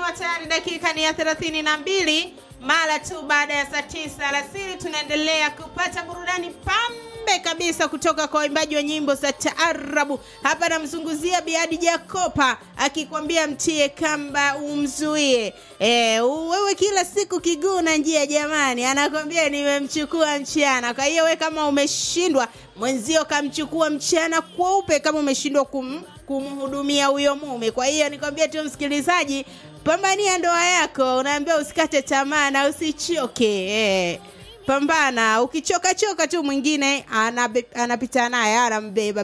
ikiwa tayari dakika ni ya thelathini na mbili mara tu baada ya saa tisa alasiri tunaendelea kupata burudani pambe kabisa kutoka kwa waimbaji wa nyimbo za taarabu hapa namzunguzia biadi jakopa akikwambia mtie kamba umzuie e, wewe kila siku kiguu na njia jamani anakwambia nimemchukua mchana kwa hiyo we kama umeshindwa mwenzio kamchukua mchana kweupe kama umeshindwa kum, kumhudumia huyo mume kwa hiyo nikwambia tu msikilizaji pambania ndoa yako unaambia usikate tamaa na usichoke eh. pambana ukichoka choka tu mwingine anabe- anapita naye anambeba